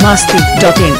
masti.in.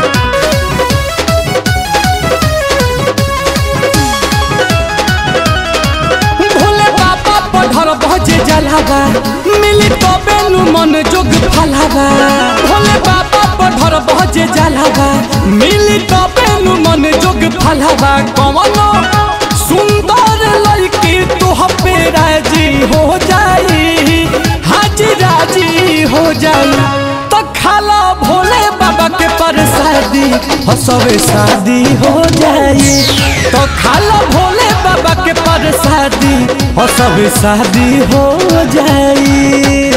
Bhole बाबा पढ़र बजे जलावा मिली तो बेनु मन जोग फलावा भोले बाबा पढ़र बजे जलावा मिली तो बेनु मन जोग फलावा कवनो सुंदर लड़की तो पे राजी हो जाई हाजी राजी हो जाई तो खाला भोले बाबा के परसादी हसवे शादी हो जाई तो खाला भोले बाबा के परसादी हसवे शादी हो जाई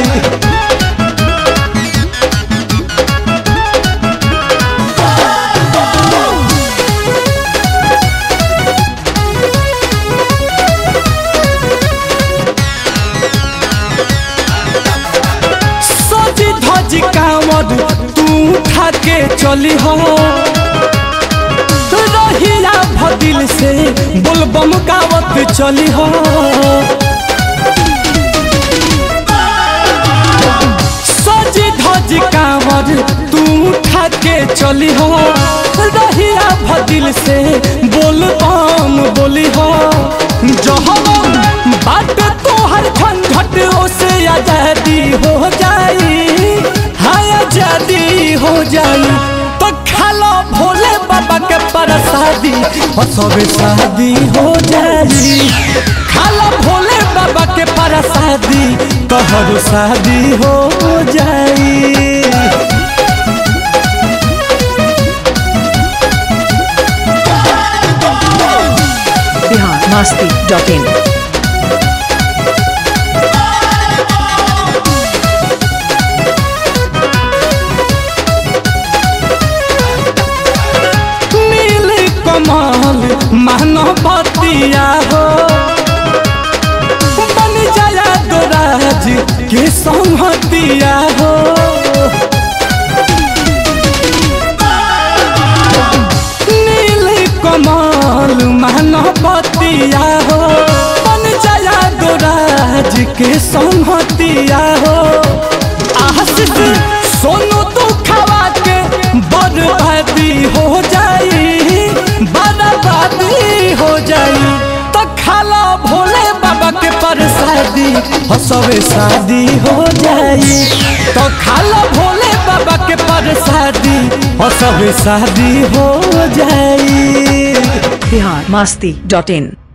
सजी धजी कांवर तू उठा के चली हो रहिया भदिल से बोलबम गावत चली हो सजी धजी कांवर तू उठा के चली हो रहिया भदिल से बोलबम बोली हो जहम बाट तोहर झंझट से आजादी हो जाई हाय आजादी हो जाई तो खालो भोले बाबा के परसादी सबे शादी हो जाई खालो भोले बाबा के परसादी तोहर शादी हो जाई Bihar masti.in. नील कमल मानवतिया हो बन जाया दोराज के संहतिया हो नील कमल मानवतिया हो बन जाया दोराज के संहतिया हो आशिक सोनू दुखवा के बर्बादी हो जाई बर्बादी हो जाई तो खाला भोले बाबा के परसादी हसवे शादी हो जाई तो खाला भोले बाबा के परसादी हसवे शादी हो जाई Bihar masti.in.